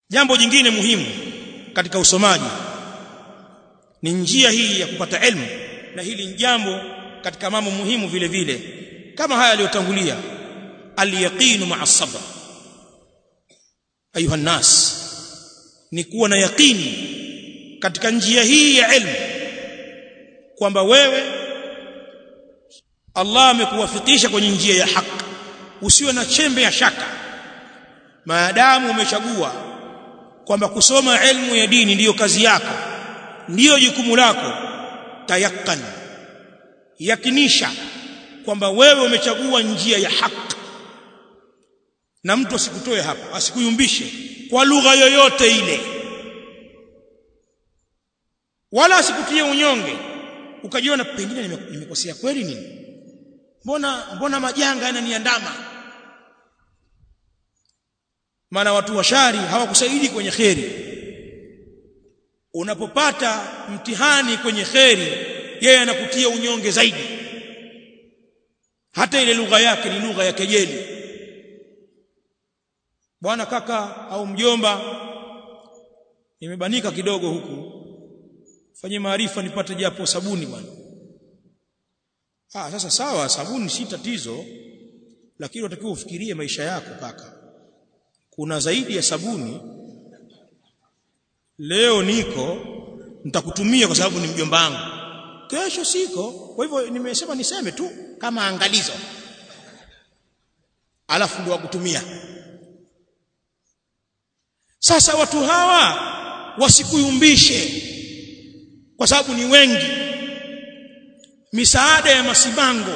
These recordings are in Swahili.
jambo jingine muhimu katika usomaji ni njia hii ya kupata elimu na hili ni jambo katika mambo muhimu vile vile kama haya yaliyotangulia al-yaqinu ma'a sabr ayuha nas ni kuwa na yaqini katika njia hii ya elimu kwamba wewe Allah amekuwafikisha kwenye njia ya haki usiwe na chembe ya shaka maadamu umechagua kwamba kusoma elimu ya dini ndiyo kazi yako ndiyo jukumu lako tayakkan yakinisha kwamba wewe umechagua njia ya haki na mtu asikutoe hapo asikuyumbishe kwa lugha yoyote ile wala asikutie unyonge ukajiona pengine nimekosea kweli nini mbona mbona majanga yananiandama maana watu washari hawakusaidi kwenye kheri unapopata mtihani kwenye kheri yeye anakutia unyonge zaidi hata ile lugha yake ni lugha ya kejeli bwana kaka au mjomba nimebanika kidogo huku fanye maarifa nipate japo sabuni bwana ah sasa sawa sabuni si tatizo lakini unatakiwa ufikirie maisha yako kaka kuna zaidi ya sabuni leo niko nitakutumia kwa sababu ni mjomba wangu kesho siko kwa hivyo nimesema niseme tu kama angalizo alafu ndio wakutumia sasa watu hawa wasikuyumbishe kwa sababu ni wengi misaada ya masibango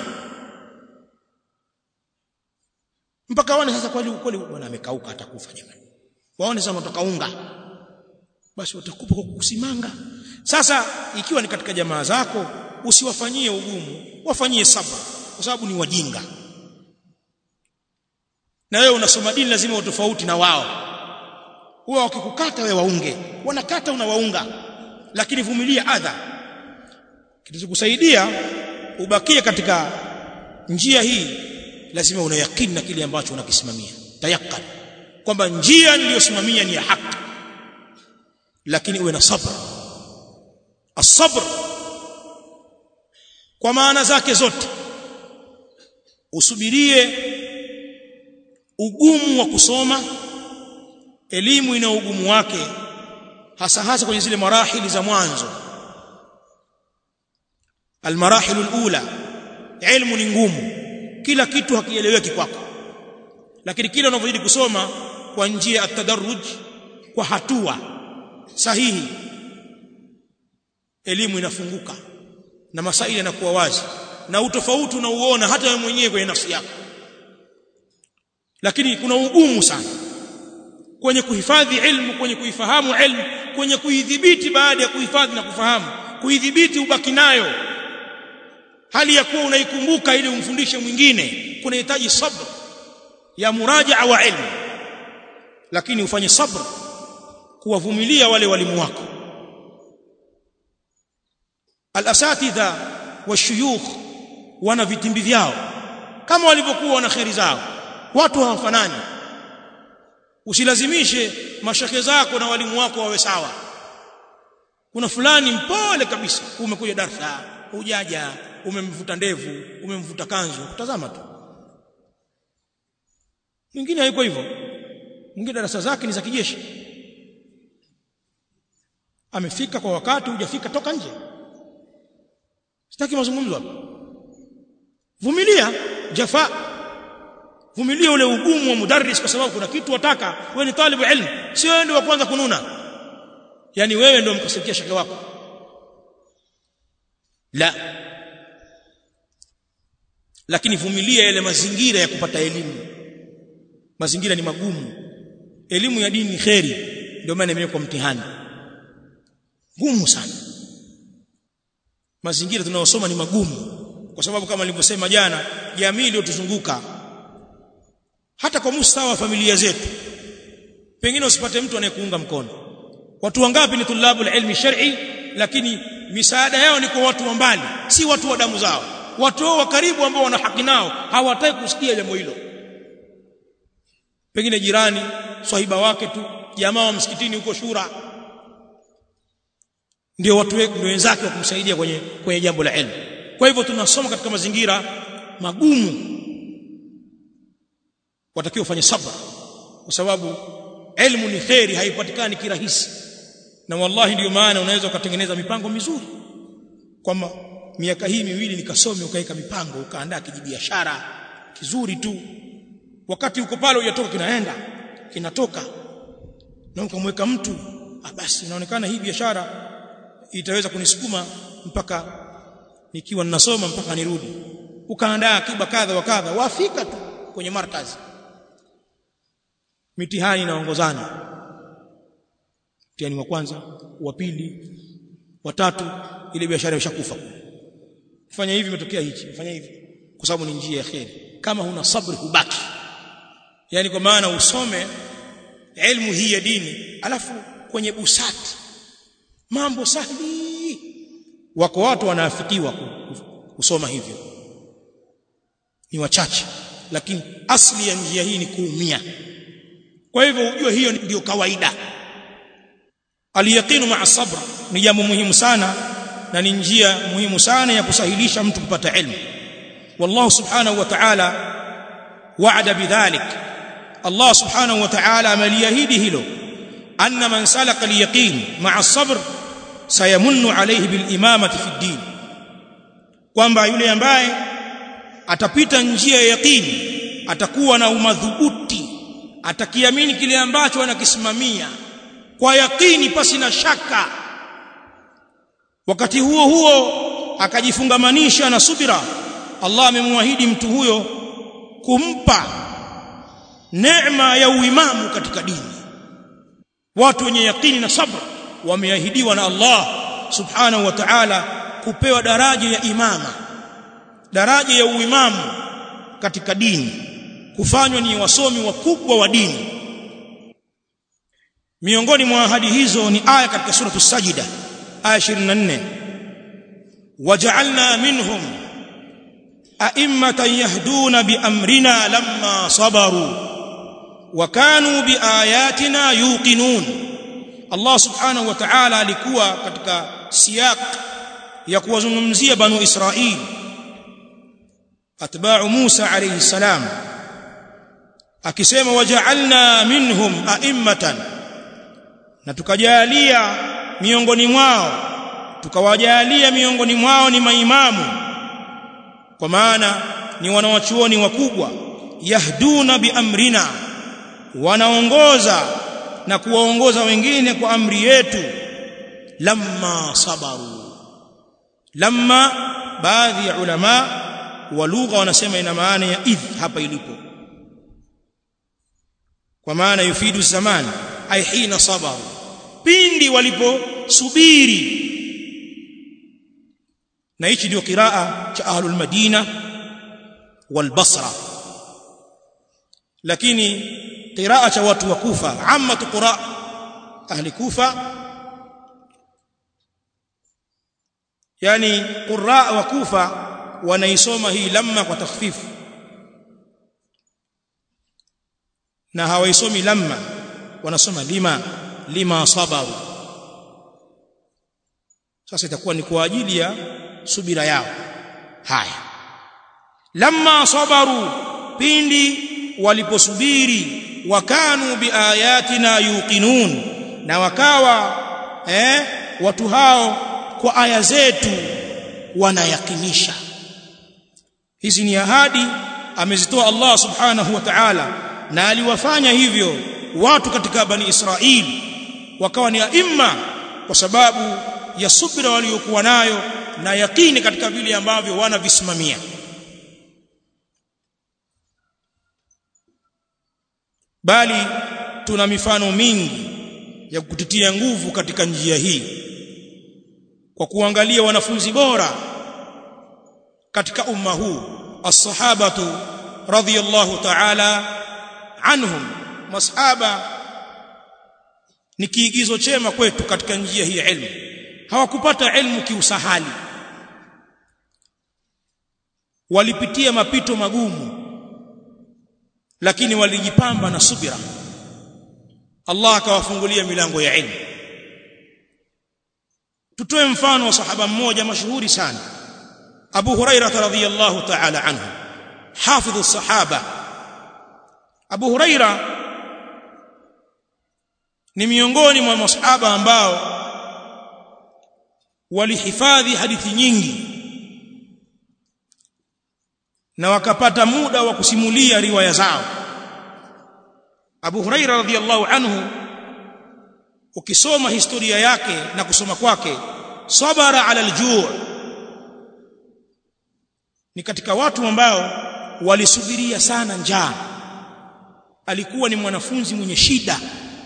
mpaka waone sasa kweli kweli bwana amekauka atakufa jamani waone sasa mtoka unga basi watakupa kwa kusimanga sasa ikiwa ni katika jamaa zako usiwafanyie ugumu wafanyie sabra kwa sababu ni wajinga na wewe unasoma dini lazima utofauti na wao huwa wakikukata wewe waunge wanakata unawaunga lakini vumilia adha kitachokusaidia ubakie katika njia hii lazima una yakini na kile ambacho unakisimamia tayakkan kwamba njia niliyosimamia ni ya haki lakini uwe na sabr asabr kwa maana zake zote usubirie ugumu wa kusoma elimu ina ugumu wake hasa hasa kwenye zile marahili za mwanzo almarahil alula ilmu ni ngumu kila kitu hakieleweki kwako lakini kila unavyozidi kusoma kwa njia ya tadarruj kwa hatua sahihi elimu inafunguka na masaili yanakuwa wazi na utofauti unauona hata wewe mwenyewe kwenye nafsi yako lakini kuna ugumu sana kwenye kuhifadhi ilmu kwenye kuifahamu ilmu kwenye kuidhibiti baada ya kuhifadhi na kufahamu kuidhibiti ubaki nayo hali ya kuwa unaikumbuka ili umfundishe mwingine kunahitaji sabr ya murajaa wa ilmu lakini ufanye sabr kuwavumilia wale walimu wako al-asatidha washuyukh wana vitimbi vyao kama walivyokuwa wana kheri zao watu hawafanani usilazimishe mashake zako na walimu wako wawe sawa kuna fulani mpole kabisa umekuja darasa hujaja umemvuta ndevu umemvuta kanzu kutazama tu mwingine hayuko hivyo mwingine darasa zake ni za kijeshi amefika kwa wakati hujafika toka nje sitaki mazungumzo hapa vumilia jafa vumilia ule ugumu wa mudarris kwa sababu kuna kitu wataka wewe ni talibu ilmu sio wewe ndio wa kwanza kununa yani wewe ndio mkasikia shaka wako la lakini vumilia yale mazingira ya kupata elimu mazingira ni magumu elimu ya dini ni kheri ndio maana imewekwa mtihani gumu sana mazingira tunayosoma ni magumu kwa sababu kama nilivyosema jana jamii iliyotuzunguka hata kwa mustawa wa familia zetu pengine usipate mtu anayekuunga mkono watu wangapi ni tulabu ilmi shar'i lakini misaada yao ni kwa watu wa mbali si watu wa damu zao watu wao wa karibu ambao wana haki nao hawataki kusikia jambo hilo pengine jirani swahiba wake tu jamaa wa msikitini huko shura ndio watu ndio wenzake wa kumsaidia kwenye kwenye jambo la elimu kwa hivyo tunasoma katika mazingira magumu watakiwa ufanye sabra kwa sababu elimu ni kheri haipatikani kirahisi na wallahi ndio maana unaweza ukatengeneza mipango mizuri kwamba miaka hii miwili nikasome ukaweka mipango ukaandaa kijibiashara kizuri tu wakati uko pale hujatoka kinaenda kinatoka na ukamweka mtu ah basi inaonekana hii biashara itaweza kunisukuma mpaka nikiwa ninasoma mpaka nirudi ukaandaa akiba kadha wa kadha wafika tu kwenye markazi mitihani inaongozana mtihani wa kwanza wa pili wa tatu ile biashara imeshakufa fanya hivi imetokea hichi fanya hivi kwa sababu ni njia ya kheri kama huna sabri hubaki yani kwa maana usome elimu hii ya dini alafu kwenye busati mambo sahihi wako watu wanaafikiwa kusoma hivyo ni wachache lakini asli ya njia hii ni kuumia kwa hivyo ujue hiyo ndio kawaida aliyaqinu ma'a sabr ni jambo muhimu sana na ni njia muhimu sana ya kusahilisha mtu kupata ilmu wallahu subhanahu wa ta'ala wa'ada bidhalik Allah subhanahu wa ta'ala ameliahidi hilo anna man salaka al-yaqin ma'a sabr sayamunnu alayhi bil imamati fi din kwamba yule ambaye atapita njia ya yaqini atakuwa na umadhubuti atakiamini kile ambacho anakisimamia kwa yakini pasi na shaka wakati huo huo akajifungamanisha na subira Allah amemwahidi mtu huyo kumpa neema ya uimamu katika dini watu wenye yakini na sabra wameahidiwa na Allah subhanahu wa ta'ala kupewa daraja ya imama daraja ya uimamu katika dini kufanywa ni wasomi wakubwa wa dini miongoni mwa ahadi hizo ni aya katika suratu sajida aya 24 waja'alna minhum a'immatan yahduna biamrina lamma sabaru wa kanu biayatina yuqinun Allah subhanahu wa ta'ala alikuwa katika siyaq ya kuwazungumzia banu Israil atba'u Musa alayhi salam akisema waja'alna minhum a'immatan na tukajalia miongoni mwao tukawajalia miongoni mwao ni maimamu kwa maana ni wanawachuoni wakubwa yahduna biamrina wanaongoza na kuwaongoza wengine kwa amri yetu lamma sabaru lamma baadhi ya ulama wa lugha wanasema ina maana ya idh hapa ilipo kwa maana yufidu zaman ay hina sabaru pindi waliposubiri na hichi ndio qiraa cha ahlul madina wal basra lakini qiraa cha watu wa kufa amma qura ahli kufa yani qurra wa kufa wanaisoma hii lamma kwa takhfifu na hawaisomi lamma wanasoma lima lima sabaru sasa itakuwa ni kwa ajili ya subira yao haya lamma sabaru pindi waliposubiri wakanu biayatina yuqinun na wakawa eh watu hao kwa aya zetu wanayakinisha hizi ni ahadi amezitoa Allah subhanahu wa ta'ala na aliwafanya hivyo watu katika bani Israili wakawa ni aima kwa sababu ya subira waliokuwa nayo na yakini katika vile ambavyo wanavisimamia bali tuna mifano mingi ya kutitia nguvu katika njia hii kwa kuangalia wanafunzi bora katika umma huu as-sahabatu radhiyallahu ta'ala anhum masahaba ni kiigizo chema kwetu katika njia hii ya ilmu hawakupata ilmu kiusahali walipitia mapito magumu lakini walijipamba na subira Allah akawafungulia milango ya ilmu tutoe mfano wa sahaba mmoja mashuhuri sana Abu Hurairah radhiyallahu ta'ala anhu hafidh as-sahaba Abu Hurairah ni miongoni mwa masahaba ambao walihifadhi hadithi nyingi na wakapata muda wa kusimulia riwaya zao Abu Huraira radhiyallahu anhu ukisoma historia yake na kusoma kwake sabara ala aljuu ni katika watu ambao walisubiria sana njaa alikuwa ni mwanafunzi mwenye shida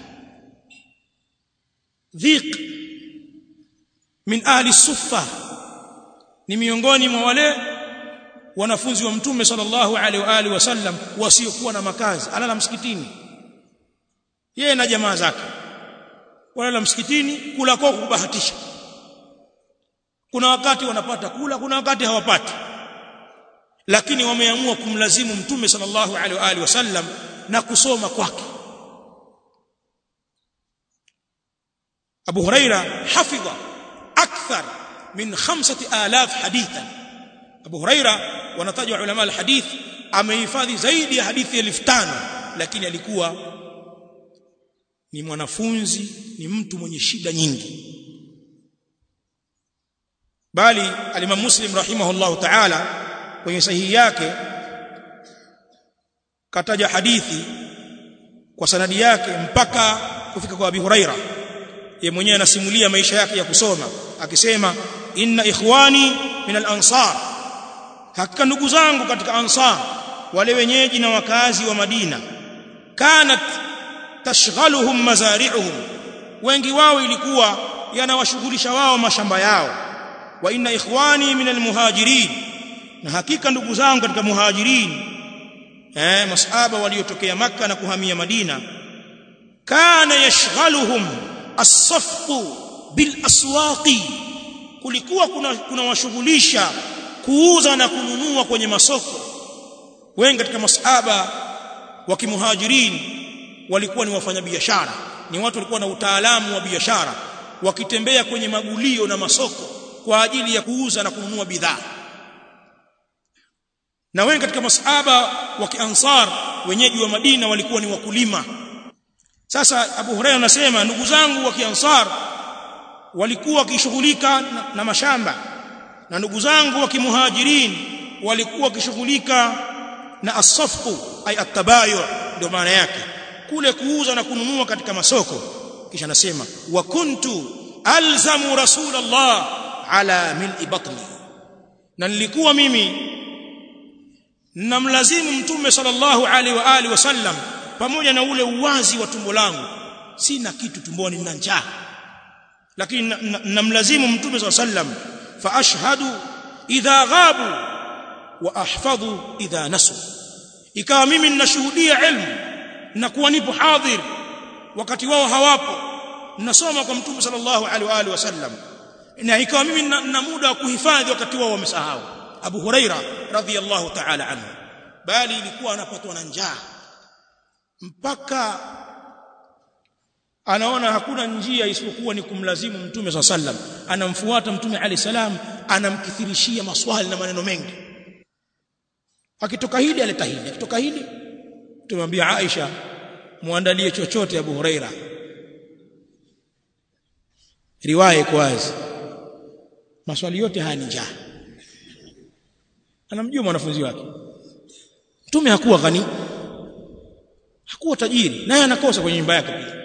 dhiq min ahli suffa ni miongoni mwa wale wanafunzi wa mtume sallallahu alaihi wa alihi wasallam wasiokuwa na makazi alala msikitini yeye na jamaa zake walala msikitini kula kwa kubahatisha kuna wakati wanapata kula kuna wakati hawapati lakini wameamua kumlazimu mtume sallallahu alaihi wa alihi wasallam na kusoma kwake Abu Huraira hafidha akthar min 5000 hadithan Abu Huraira wanatajwa ulama alhadith amehifadhi zaidi ya hadithi 5000 lakini alikuwa ni mwanafunzi ni mtu mwenye shida nyingi bali alimam Muslim rahimahullahu ta'ala kwenye sahihi yake kataja hadithi kwa sanadi yake mpaka kufika kwa Abi Huraira yeye mwenyewe anasimulia maisha yake ya kusoma akisema inna ikhwani min al-ansar hakika ndugu zangu katika ansar wale wenyeji na wakazi wa Madina kanat tashghaluhum mazari'uhum wengi wao ilikuwa yanawashughulisha wao mashamba yao wa inna ikhwani min al-muhajirin na hakika ndugu zangu katika muhajirin eh masahaba waliotokea maka na kuhamia Madina kana yashghaluhum as-safqu bil aswaqi kulikuwa kuna kunawashughulisha kuuza na kununua kwenye masoko wengi katika masahaba wa kimuhajirin walikuwa ni wafanyabiashara ni watu walikuwa na utaalamu wa biashara wakitembea kwenye magulio na masoko kwa ajili ya kuuza na kununua bidhaa na wengi katika masahaba wa kiansar wenyeji wa Madina walikuwa ni wakulima sasa Abu Hurairah anasema ndugu zangu wa kiansar walikuwa wakishughulika na, na mashamba na ndugu zangu wa kimuhajirin walikuwa wakishughulika na asafku ay atabayu ndio maana yake kule kuuza na kununua katika masoko kisha anasema wa kuntu alzamu rasulullah ala mil'i batni na nilikuwa mimi namlazimu mtume sallallahu alaihi wa alihi wasallam pamoja na ule uwazi wa tumbo langu sina kitu tumboni nina njaa lakini namlazimu mtume sallallahu alaihi wasallam fa ashhadu idha ghabu wa ahfadhu idha nasu ikawa mimi ninashuhudia ilmu na kuwa nipo hadhir wakati wao hawapo ninasoma kwa mtume sallallahu alaihi wa alihi wasallam na ikawa mimi na muda wa kuhifadhi wakati wao wamesahau Abu Huraira radhiyallahu ta'ala anhu bali ilikuwa anapatwa na njaa mpaka anaona hakuna njia isipokuwa ni kumlazimu mtume swalla sallam anamfuata mtume ali salam anamkithirishia maswali na maneno mengi akitoka hili aleta hili akitoka hili tumwambia Aisha muandalie chochote Abu Huraira riwaya iko wazi maswali yote haya ni njaa anamjua mwanafunzi wake mtume hakuwa ghani hakuwa tajiri naye anakosa kwenye nyumba yake pia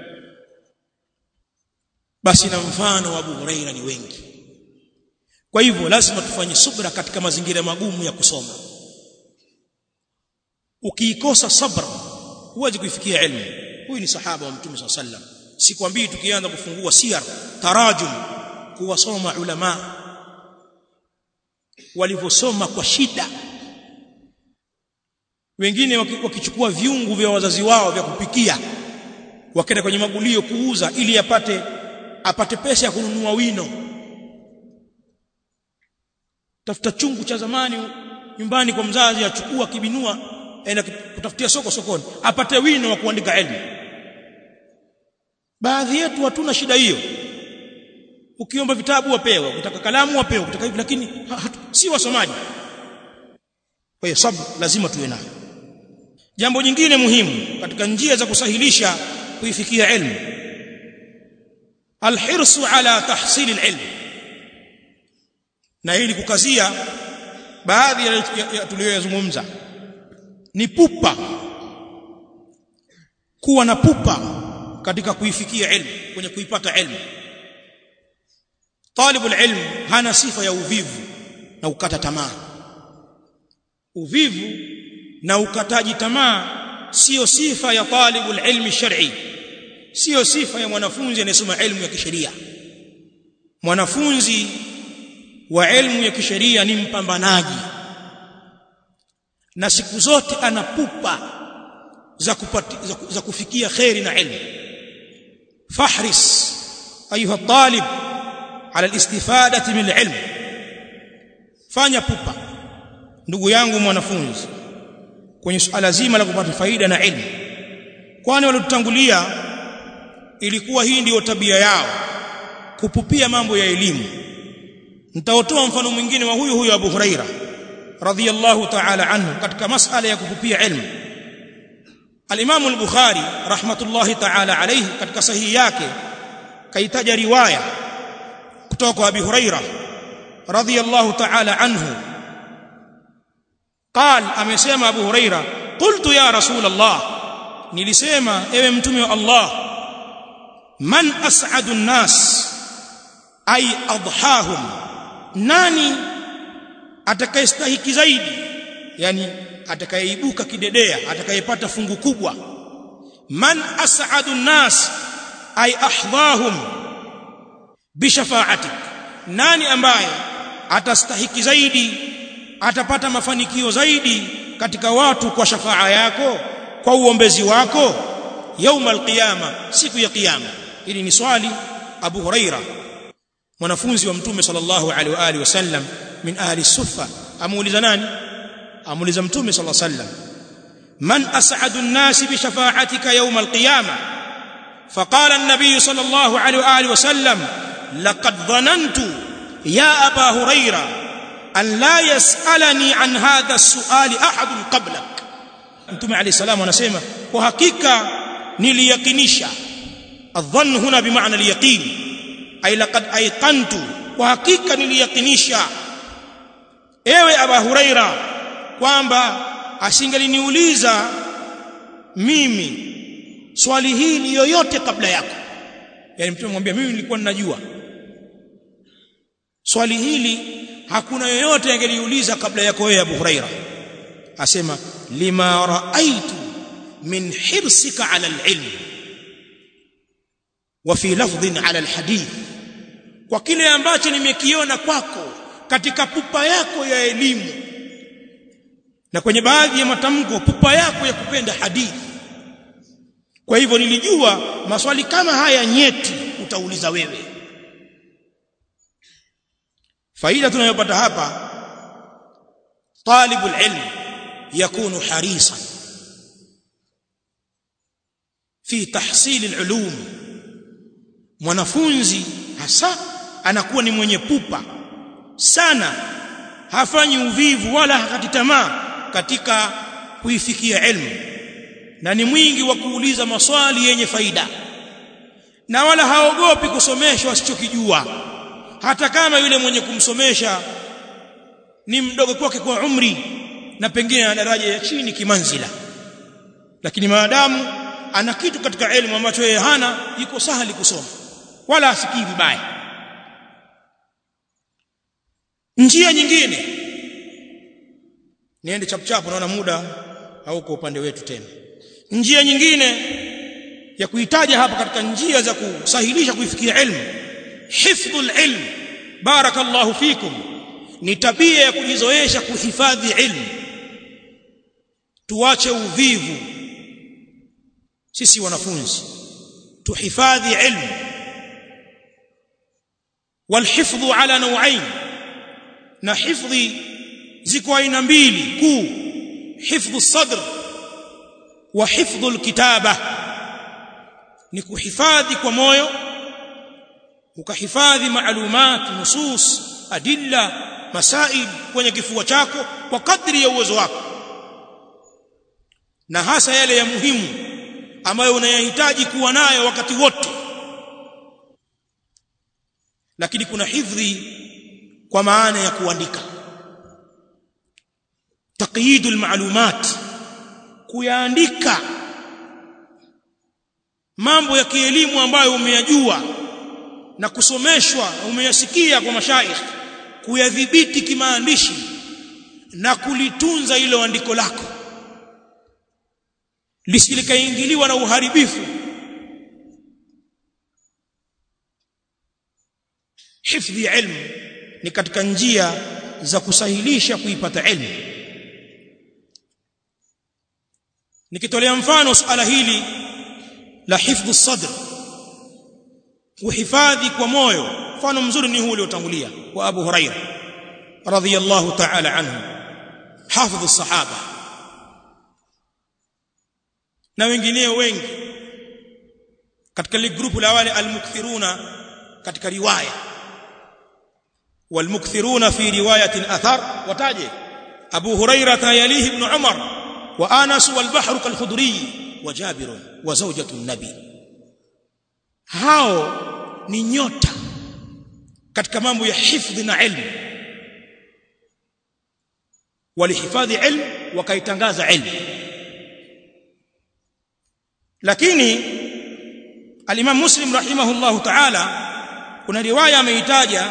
basi na mfano wa Abu Huraira ni wengi kwa hivyo lazima tufanye subra katika mazingira magumu ya kusoma ukiikosa sabra huwezi kuifikia elimu huyu ni sahaba wa mtume sallallahu alaihi wasallam sikwambii tukianza kufungua siyar tarajum kuwasoma ulama walivyosoma kwa shida wengine wakichukua viungu vya wazazi wao vya kupikia wakaenda kwenye magulio kuuza ili apate apate pesa ya kununua wino tafuta chungu cha zamani nyumbani kwa mzazi achukua kibinua aenda kutafutia soko sokoni apate wino wa kuandika elimu baadhi yetu hatuna shida hiyo ukiomba vitabu wapewa ukitaka kalamu wapewa ukitaka hivi lakini ha, hatu, si wasomaji kwa hiyo sabr lazima tuwe nayo jambo jingine muhimu katika njia za kusahilisha kuifikia ilmu alhirsu ala tahsil alilm na hili kukazia baadhi ya, ya, ya tuliyoyazungumza ni pupa kuwa na pupa katika kuifikia ilmu kwenye kuipata ilmu talibu ilm hana sifa ya uvivu na ukata tamaa uvivu na ukataji tamaa sio sifa ya talibu ilmi shar'i sio sifa ya mwanafunzi anayesoma elimu ya kisheria mwanafunzi wa elimu ya kisheria ni mpambanaji na siku zote anapupa za, kupati, za, za kufikia khairi na ilmu fahris ayuha talib ala alistifadati min alilm fanya pupa ndugu yangu mwanafunzi kwenye suala zima la kupata faida na ilmu kwani waliotutangulia ilikuwa hii ndiyo tabia yao kupupia mambo ya elimu nitaotoa mfano mwingine wa huyu huyu Abu Huraira radhiyallahu ta'ala anhu katika masala ya kupupia ilmu al-Imam al-Bukhari rahmatullahi ta'ala alayhi katika sahihi yake kaitaja riwaya kutoka kwa Abi Huraira radhiyallahu ta'ala anhu قال amesema Abu Huraira qultu ya rasul Allah nilisema ewe mtume wa Allah man as'adu an-nas ay adhahum nani atakayestahiki zaidi yani atakayeibuka kidedea atakayepata fungu kubwa man as'adu an-nas ay ahdahum bishafa'atik nani ambaye atastahiki zaidi atapata mafanikio zaidi katika watu kwa shafaa yako kwa uombezi wako yauma alqiyama siku ya kiyama hili ni swali Abu Huraira mwanafunzi wa mtume sallallahu alaihi wa alihi wasallam min ahli sufa amuuliza nani amuuliza mtume sallallahu alaihi wasallam man as'adu an-nas bi shafa'atika yawm al-qiyamah فقال النبي صلى الله عليه واله وسلم لقد ظننت يا ابا هريره ان لا يسالني عن هذا السؤال احد قبلك mtume alayhi salamu anasema kwa hakika niliyakinisha adhann huna bimaana aliyaqin ay laqad ayqantu kwa hakika niliyakinisha ewe aba huraira kwamba asingeliniuliza mimi swali hili yoyote kabla yako yani mtume mwambia mimi nilikuwa ninajua swali hili hakuna yoyote angeliuliza kabla yako wewe Abu Huraira asema lima raaitu min hirsika ala alilm wa fi lafdhin ala alhadith kwa kile ambacho nimekiona kwako katika pupa yako ya elimu na kwenye baadhi ya matamko pupa yako ya kupenda hadithi kwa hivyo nilijua maswali kama haya nyeti utauliza wewe faida tunayopata hapa talibul ilm yakunu harisan fi tahsil alulum mwanafunzi hasa anakuwa ni mwenye pupa sana hafanyi uvivu wala hakati tamaa katika kuifikia ilmu na ni mwingi wa kuuliza maswali yenye faida na wala haogopi kusomeshwa asichokijua hata kama yule mwenye kumsomesha ni mdogo kwake kwa umri na pengine ana daraja ya chini kimanzila lakini maadamu ana kitu katika elimu ambacho yeye hana iko sahali kusoma wala asikii vibaya njia nyingine niende chapchapo naona muda hauko upande wetu tena njia nyingine ya kuitaja hapa katika njia za kusahilisha kuifikia ilmu hifdhul ilm barakallahu fikum ni tabia ya kujizoesha kuhifadhi ilmu tuache uvivu sisi wanafunzi tuhifadhi ilmu walhifdhu ala nau'ain na hifdhi ziko aina mbili kuu hifdhu sadr wa hifdhu alkitaba ni kuhifadhi kwa moyo ukahifadhi maalumat nusus adilla masail kwenye kifua chako kwa kadri ya uwezo wako na hasa yale ya muhimu ambayo unayahitaji kuwa nayo wakati wote lakini kuna hifdhi kwa maana ya kuandika taqyidul maalumat kuyaandika mambo ya kielimu ambayo umeyajua na kusomeshwa na umeyasikia kwa mashaikh kuyadhibiti kimaandishi na kulitunza ilo andiko lako lisilikaingiliwa na uharibifu hifdhi ilmu ni katika njia za kusahilisha kuipata ilmu nikitolea mfano suala hili la hifdhu sadr uhifadhi kwa moyo mfano mzuri ni huu uliotangulia wa Abu Huraira radhiyallahu ta'ala anhu hafidhu sahaba na wengineo wengi katika ile grupu la wale almukthiruna katika riwaya والمكثرون في روايه الاثر وتاجه ابو هريره يليه ابن عمر وانس والبحر كالخدري وجابر وزوجة النبي hao ni nyota katika mambo ya hifdhi na ilmu walihifadhi ilmu wakaitangaza ilmu lakini al-Imam Muslim rahimahullahu ta'ala kuna riwaya ameitaja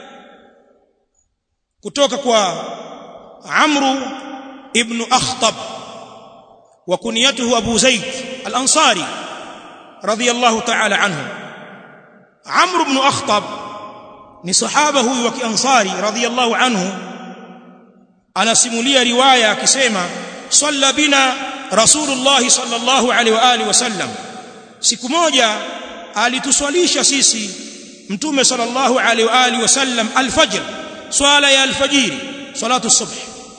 kutoka kwa Amru ibn Akhtab wa kunyatuhu Abu Zaid al-Ansari radiyallahu ta'ala anhu Amr ibn Akhtab ni sahaba huyu wa Kiansari radiyallahu anhu anasimulia riwaya akisema salla bina Rasulullah sallallahu alaihi wa alihi wasallam siku moja alituswalisha sisi mtume sallallahu alaihi wa alihi wasallam alfajr swala ya alfajiri salatu subh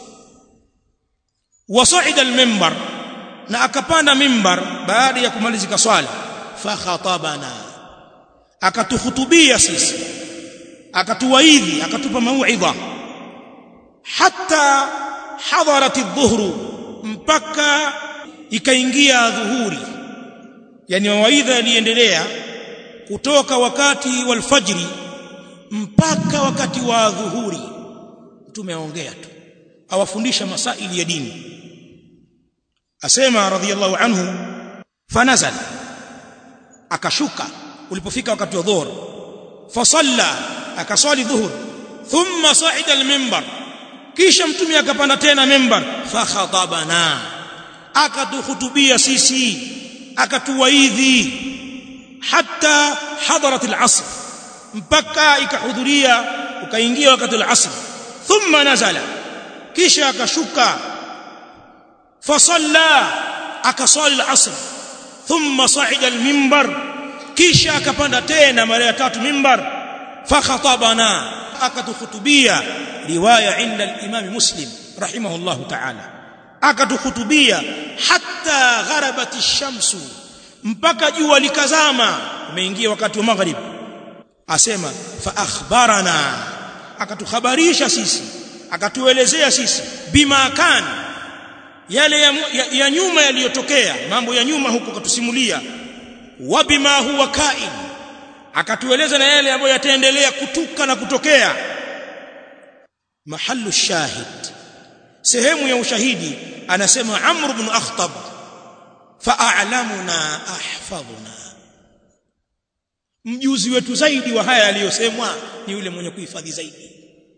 wasaida almimbar na akapanda mimbar baada ya kumalizika swala fa khatabana akatuhutubia sisi akatuwaidhi akatupa mauidha hatta hadarat adh-dhuhru mpaka ikaingia dhuhuri yani mawaidha yaliendelea kutoka wakati wa alfajri mpaka wakati wa dhuhuri mtume aongea tu awafundisha masaili ya dini asema radhiyallahu anhu fanazal akashuka ulipofika wakati wa dhuhur fasalla akaswali dhuhur thumma sa'ida al-minbar kisha mtume akapanda tena minbar fa khatabana akatuhutubia sisi akatuwaidhi hatta hadarat al-asr mpaka ikahudhuria ukaingia wakati al-asr thumma nazala kisha akashuka fasalla akaswali al-asr thumma sa'ida al-minbar kisha akapanda tena mara ya tatu mimbar fa khatabana akatukhutubia riwaya inda al-imam muslim rahimahullah ta'ala akatukhutubia hatta gharabat ash-shamsu mpaka jua likazama umeingia wakati wa maghrib asema fa akhbarana akatuhabarisha sisi akatuelezea sisi bima kan yale ya, ya, ya nyuma yaliyotokea mambo ya nyuma huko katusimulia wa bima huwa kain akatueleza na yale ambayo yataendelea kutuka na kutokea mahallu shahid sehemu ya ushahidi anasema amr ibn akhtab fa'alamuna ahfadhuna mjuzi wetu zaidi wa haya aliyosemwa ni yule mwenye kuhifadhi zaidi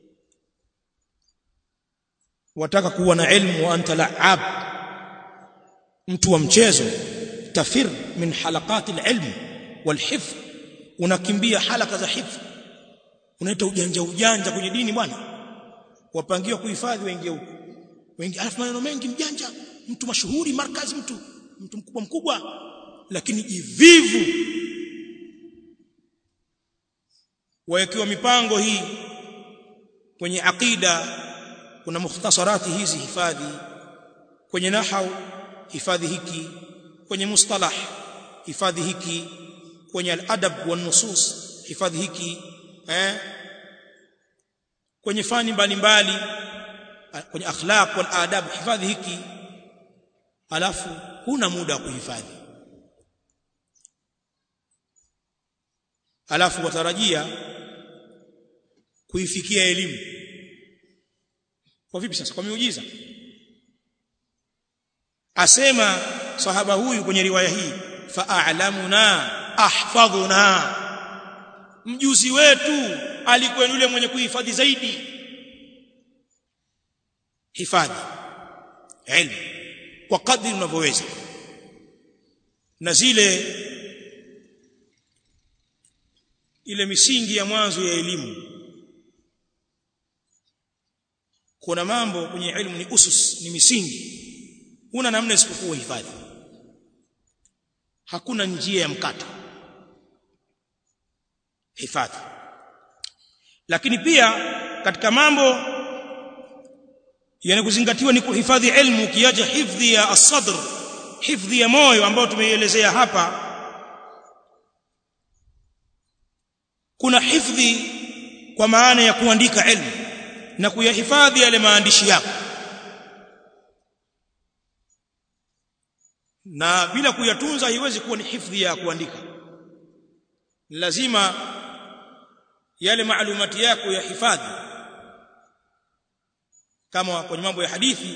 wataka kuwa na ilmu wa anta la'ab mtu wa mchezo tafir min halaqat alilm walhifdh unakimbia halaka za hifdh unaita ujanja ujanja kwenye dini bwana wapangiwa kuhifadhi waingie huko wengi alafu maneno mengi mjanja mtu mashuhuri markazi mtu mtu mkubwa mkubwa lakini jivivu wawekiwa mipango hii kwenye aqida kuna mukhtasarati hizi hifadhi kwenye nahau hifadhi hiki kwenye mustalah hifadhi hiki kwenye al-adab wa nusus hifadhi hiki eh kwenye fani mbalimbali kwenye akhlaq wal adab hifadhi hiki alafu huna muda wa kuhifadhi alafu watarajia kuifikia elimu kwa vipi sasa kwa miujiza asema sahaba huyu kwenye riwaya hii fa'alamuna ahfadhuna mjuzi wetu alikuwa yule mwenye kuhifadhi zaidi hifadhi ilmu kwa kadri unavyoweza na zile ile misingi ya mwanzo ya elimu kuna mambo kwenye elimu ni usus ni misingi huna namna isipokuwa hifadhi hakuna njia ya mkato hifadhi lakini pia katika mambo yanakuzingatiwa ni kuhifadhi ilmu kiacha hifdhi ya as-sadr hifdhi ya moyo ambao tumeielezea hapa kuna hifdhi kwa maana ya kuandika ilmu na kuyahifadhi yale maandishi yako na bila kuyatunza haiwezi kuwa ni hifdhi ya kuandika lazima yale maalumati yako ya hifadhi kama kwenye mambo ya hadithi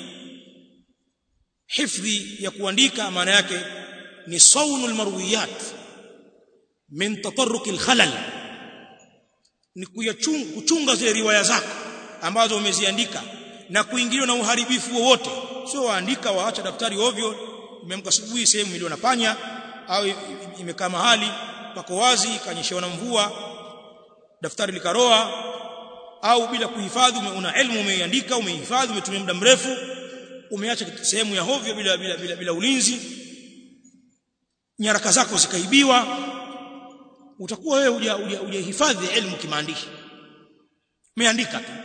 hifdhi ya kuandika maana yake ni saunul marwiyat min tatarruk alkhalal ni kuyachunga kuchunga zile riwaya zako ambazo umeziandika na kuingiliwa na uharibifu wowote sio waandika waacha daftari ovyo imeamka asubuhi sehemu iliyo na panya au imekaa mahali pako wazi kanyeshewa na mvua daftari likaroa au bila kuhifadhi una elimu umeiandika umehifadhi umetumia muda mrefu umeacha sehemu ya hovyo bila bila bila, bila ulinzi nyaraka zako zikaibiwa utakuwa wewe hujahifadhi elimu kimaandishi umeandika tu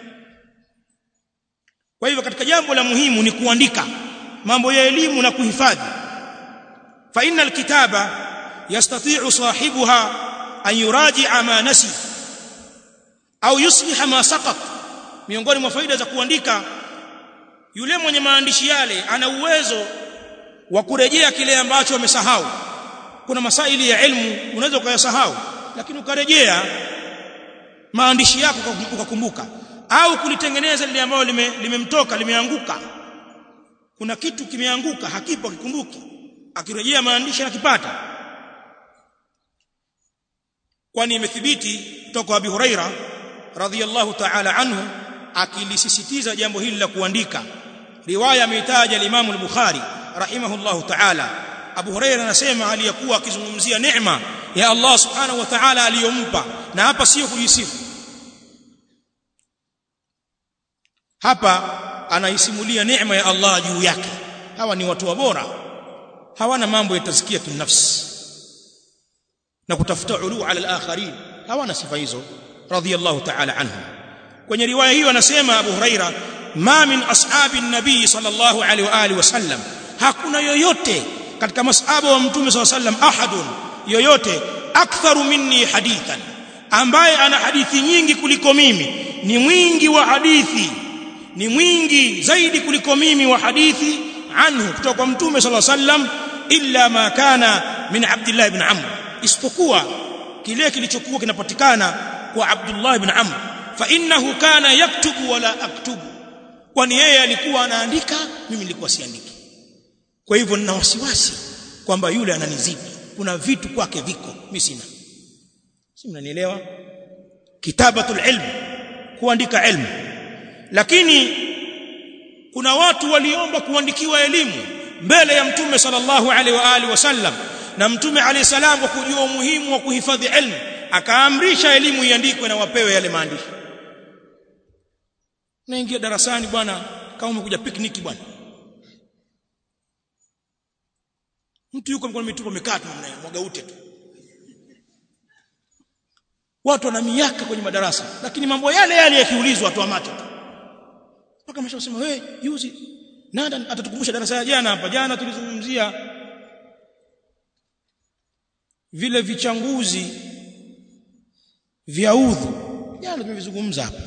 kwa hivyo katika jambo la muhimu ni kuandika mambo ya elimu na kuhifadhi fa innal kitaba yastati'u sahibuha an yuraji'a ma nasi au yusliha ma saqat miongoni mwa faida za kuandika yule mwenye maandishi yale ana uwezo wa kurejea kile ambacho amesahau kuna masaili ya ilmu unaweza ukayasahau lakini ukarejea maandishi yako ukakumbuka au kulitengeneza lile ambalo limemtoka lime limeanguka kuna kitu kimeanguka hakipo kikumbuki akirejea maandishi anakipata kwani imethibiti kutoka Abi Huraira radhiyallahu ta'ala anhu akilisisitiza jambo hili la kuandika riwaya ameitaja al-Imam al-Bukhari rahimahullahu ta'ala Abu Huraira anasema aliyakuwa akizungumzia neema ya Allah subhanahu wa ta'ala aliyompa na hapa sio kujisifu hapa anaisimulia neema ya Allah juu yake hawa ni watu bora hawana mambo ya tazkiyatu nafsi na kutafuta ulu ala al-akharin hawana sifa hizo radhiyallahu ta'ala anhu kwenye riwaya hiyo anasema Abu Huraira ma min ashabi nabii sallallahu alaihi wa alihi wasallam hakuna yoyote katika masahaba wa mtume sallallahu alaihi wasallam ahadun yoyote aktharu minni hadithan ambaye ana hadithi nyingi kuliko mimi ni mwingi wa hadithi ni mwingi zaidi kuliko mimi wa hadithi anhu kutoka kwa mtume sallallahu alaihi wasallam illa ma kana min Abdullah ibn Amr isipokuwa kile kilichokuwa kinapatikana kwa Abdullah ibn Amr fa innahu kana yaktubu wala aktubu kwani yeye alikuwa anaandika mimi nilikuwa siandiki kwa hivyo nina wasiwasi kwamba yule ananizidi kuna vitu kwake viko mimi sina si mnanielewa kitabatul ilm kuandika ilmu lakini kuna watu waliomba kuandikiwa elimu mbele ya mtume sallallahu alaihi wa alihi wasallam na mtume alayhi salam kwa kujua umuhimu wa kuhifadhi ilmu akaamrisha elimu iandikwe na wapewe yale maandishi naingia darasani bwana kama umekuja picnic bwana mtu yuko mkono mitupo amekaa tu namna mwaga ute tu watu wana miaka kwenye madarasa lakini mambo yale yale yakiulizwa watu macho tu mpaka ameshasema wewe juzi nada atatukumbusha darasa ya jana hapa jana tulizungumzia vile vichanguzi vya udhu jana tumevizungumza hapa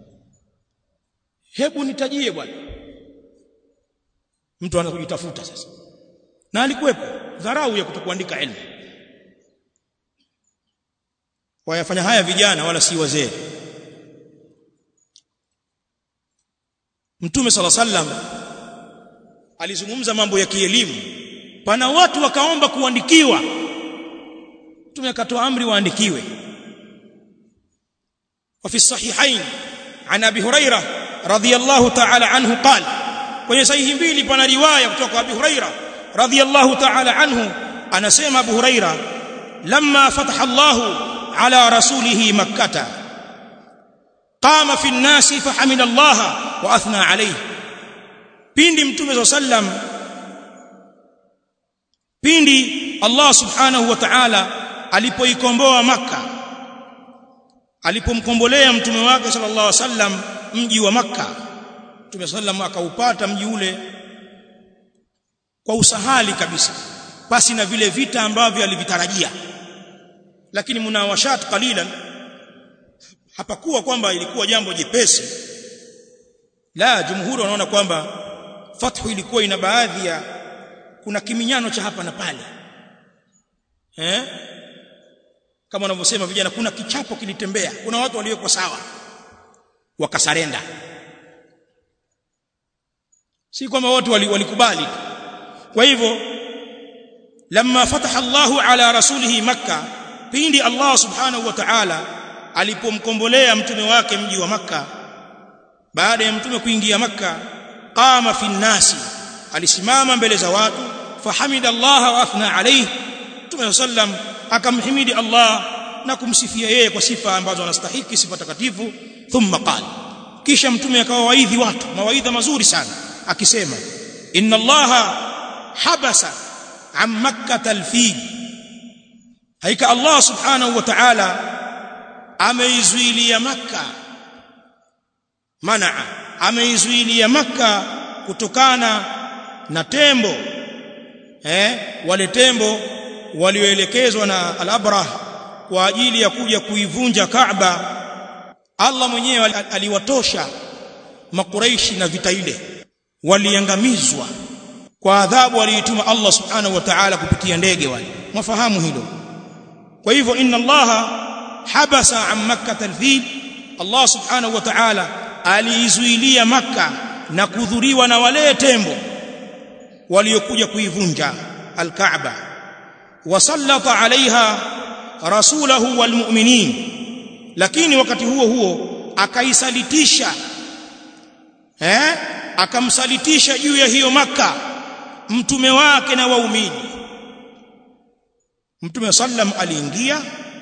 hebu nitajie bwana mtu anaanza kujitafuta sasa na alikuwepo dharau ya kutokuandika elimu wayafanya haya vijana wala si wazee Mtume sala sallam alizungumza mambo ya kielimu pana watu wakaomba kuandikiwa Mtume akatoa amri waandikiwe وفي الصحيحين عن ابي هريره رضي الله تعالى عنه قال kwenye sahihi mbili pana riwaya kutoka kwa Abi Huraira radhiyallahu ta'ala anhu anasema Abu Huraira lamma fataha Allah ala rasulih makkah qama fi an-nas fahamida Allah wa athna alayhi pindi mtume sallam pindi Allah subhanahu wa ta'ala alipoikomboa makkah alipomkombolea mtume wake sallallahu alaihi wasallam mji wa makkah Mtume sallam akaupata mji ule kwa usahali kabisa pasi na vile vita ambavyo alivitarajia lakini munawashat qalilan hapakuwa kwamba ilikuwa jambo jepesi la jumhuri wanaona kwamba fathu ilikuwa ina baadhi ya kuna kiminyano cha hapa na pale eh kama wanavyosema vijana kuna kichapo kilitembea kuna watu waliokuwa sawa wakasarenda si kwamba wote walikubali kwa hivyo lamma fataha Allahu ala rasulihi makka pindi Allah subhanahu wa ta'ala alipomkombolea mtume wake mji wa makka baada ya mtume kuingia makka qama fi nasi alisimama mbele za watu fahamida Allah wa athna alayhi mtume sallam akamhimidi Allah na kumsifia yeye kwa sifa ambazo anastahili sifa takatifu thumma qala kisha mtume akawaidhi watu mawaidha mazuri sana akisema inna allaha habasa an makkah alfil haika allah subhanahu wa ta'ala ameizuilia makka manaa ameizuilia makka kutokana na tembo eh wale tembo walioelekezwa na al-abrah kwa ajili ya kuja kuivunja Kaaba Allah mwenyewe aliwatosha makuraishi na vita ile waliangamizwa kwa adhabu aliituma Allah subhanahu wa ta'ala kupitia ndege wale mwafahamu hilo kwa hivyo inna Allah habasa an makkah alfil Allah subhanahu wa ta'ala aliizuilia makka na kudhuriwa na wale tembo waliokuja kuivunja alkaaba wasallata alaiha rasulahu walmu'minin lakini wakati huo huo akaisalitisha eh akamsalitisha juu ya hiyo maka mtume wake na waumini mtume sallam aliingia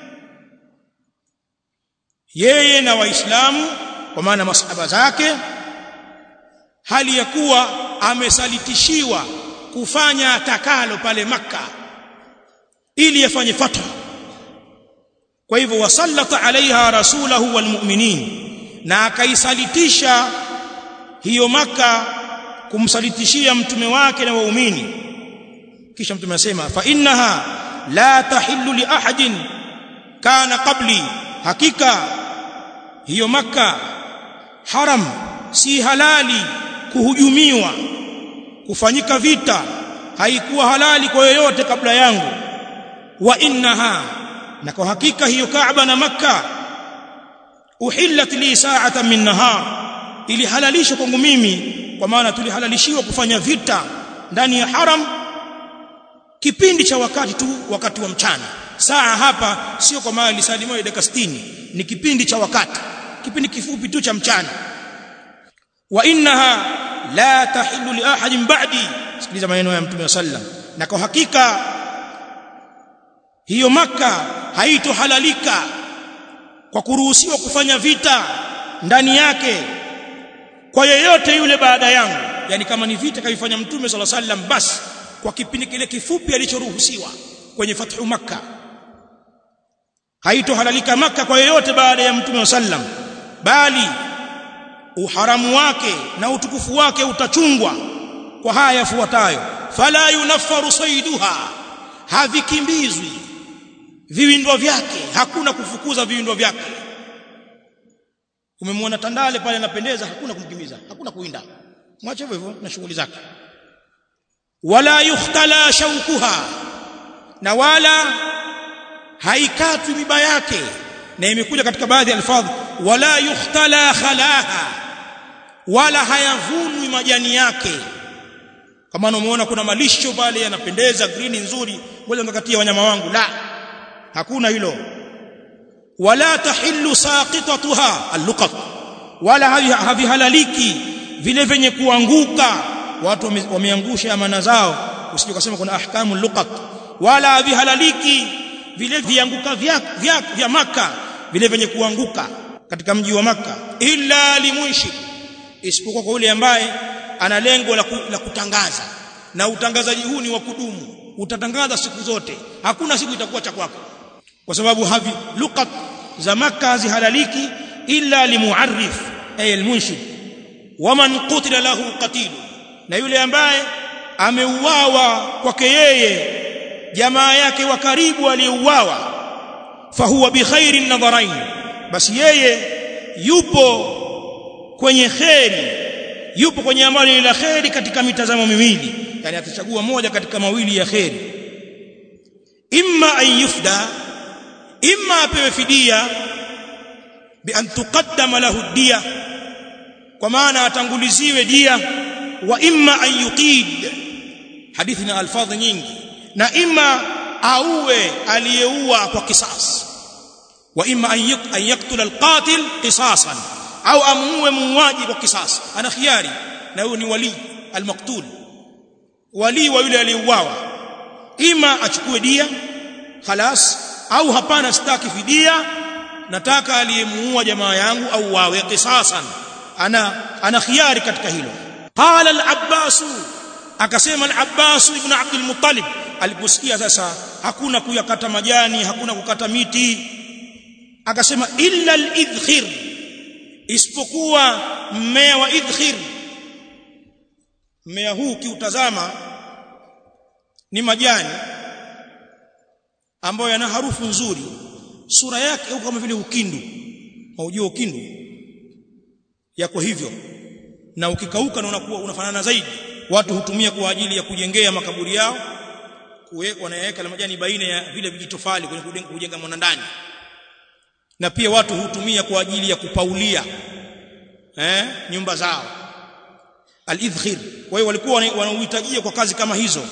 yeye na waislamu kwa maana masahaba zake hali ya kuwa amesalitishiwa kufanya atakalo pale maka ili afanye fatwa kwa hivyo wasallata alaiha rasulahu walmu'minin na akaisalitisha hiyo maka kumsalitishia mtume wake na waumini kisha mtume anasema fa innaha la tahillu li ahadin kana qabli hakika hiyo maka haram si halali kuhujumiwa kufanyika vita haikuwa halali kwa yoyote kabla yangu wa innaha na kwa hakika hiyo Kaaba na Makka uhillat li sa'atan min nahar ilihalalishwa kwangu mimi kwa maana tulihalalishiwa kufanya vita ndani ya haram kipindi cha wakati tu wakati wa mchana saa hapa sio kwa maana lisali moja dakika 60 ni kipindi cha wakati kipindi kifupi tu cha mchana wa innaha la tahillu li ahadin ba'di sikiliza maneno ya mtume sallam na kwa hakika hiyo maka haitohalalika kwa kuruhusiwa kufanya vita ndani yake kwa yeyote yule baada yangu yani kama ni vita kaifanya mtume sala sallam basi kwa kipindi kile kifupi alichoruhusiwa kwenye fathu makka haitohalalika maka kwa yeyote baada ya mtume sallam bali uharamu wake na utukufu wake utachungwa kwa haya yafuatayo fala yunaffaru saiduha havikimbizwi viwindwa vyake hakuna kufukuza viwindwa vyake umemwona tandale pale anapendeza hakuna kumkimbiza hakuna kuinda mwache hivyo hivyo na shughuli zake wala yukhtala shaukuha na wala haikatwi miba yake na imekuja katika baadhi ya alfadhi wala yukhtala khalaha wala hayavunwi majani yake kama unamuona kuna malisho pale yanapendeza green nzuri ngoja ngakatia wanyama wangu la hakuna hilo wala tahillu saqitatuha alluqat wala havihalaliki vile venye kuanguka watu wameangusha amana zao usije kusema kuna ahkamu luqat wala havihalaliki vile vianguka vya vya, vya maka vile venye kuanguka katika mji wa maka illa limunshid isipokuwa kwa yule ambaye ana lengo la, ku, la kutangaza na utangazaji huu ni wa kudumu utatangaza siku zote hakuna siku itakuwa cha kwako kwa sababu havi luqat za maka hazihalaliki illa limuarrif ay almunshid waman qutila lahu qatil na yule ambaye ameuawa kwake yeye jamaa yake wa karibu aliyeuawa fahuwa bikhairin nadharain basi yeye yupo kwenye kheri yupo kwenye amali la kheri katika mitazamo miwili yani atachagua moja katika mawili ya kheri imma an yufda imma apewe fidia bi an tuqaddama lahu dia kwa maana atanguliziwe dia wa imma an yuqid hadithi na alfadhi nyingi na imma auwe aliyeua kwa kisas wa imma an yaktula alqatil qisasan au amuue muuaji kwa kisas ana khiari na huyo ni wali almaqtul wali wa yule aliyeuawa ima achukue dia khalas au hapana sitaki fidia nataka aliyemuua jamaa yangu au wawe qisasan ana ana khiari katika hilo qala al-abbas akasema al-abbas ibn abd al-muttalib aliposikia sasa hakuna kuyakata majani hakuna kukata miti akasema illa al-idkhir isipokuwa mmea wa idkhir mmea huu kiutazama ni majani ambayo yana harufu nzuri sura yake kama vile ukindu maujio ukindu yako hivyo na ukikauka na unakuwa unafanana zaidi watu hutumia kwa ajili ya kujengea makaburi yao kuweka wanaweka majani baina ya vile vijitofali kwenye kujenga mwanandani na pia watu hutumia kwa ajili ya kupaulia eh nyumba zao al-idkhir kwa hiyo walikuwa wanauhitajia kwa kazi kama hizo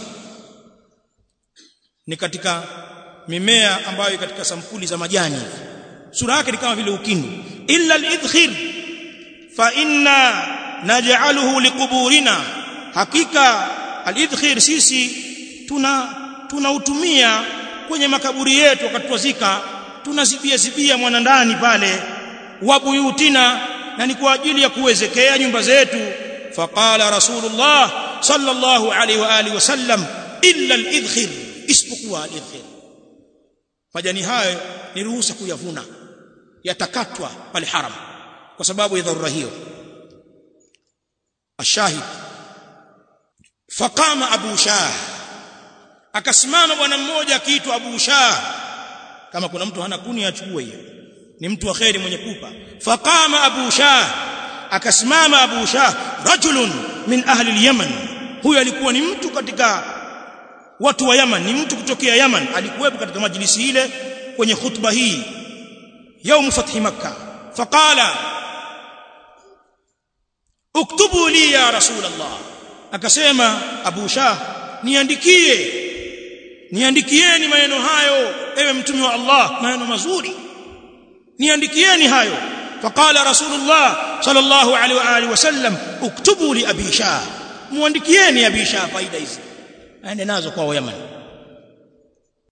ni katika mimea ambayo katika sampuli za majani sura yake ni kama vile ukindu illa al-idkhir fa inna naj'aluhu liquburina hakika al-idkhir sisi tuna tunautumia kwenye makaburi yetu wakati twazika tunazibia zibia mwana ndani pale wabuyutina na ni kwa ajili ya kuwezekea nyumba zetu faqala rasulullah sallallahu alaihi wa alihi wasallam illa al-idkhir isipokuwa al-idkhir majani hayo ni ruhusa kuyavuna yatakatwa pale haram kwa sababu ya dharura hiyo ashahid faqama abu shah akasimama bwana mmoja akiitwa abu shah kama kuna mtu hana kuni achukue hiyo ni mtu wa kheri mwenye kupa faqama abu shah akasimama abu shah rajulun min ahli al-yaman huyo alikuwa ni mtu katika watu wa Yaman ni mtu kutokea Yaman alikuwepo katika majlisi ile kwenye khutba hii يوم فتح مكة فقال اكتبوا لي يا رسول الله akasema Abu Shah niandikie niandikieni maneno hayo ewe mtume wa Allah maneno mazuri niandikieni hayo faqala rasulullah sallallahu alaihi wa alihi wasallam uktubu li abi shah muandikieni abi shah faida hizi aende nazo kwa Yaman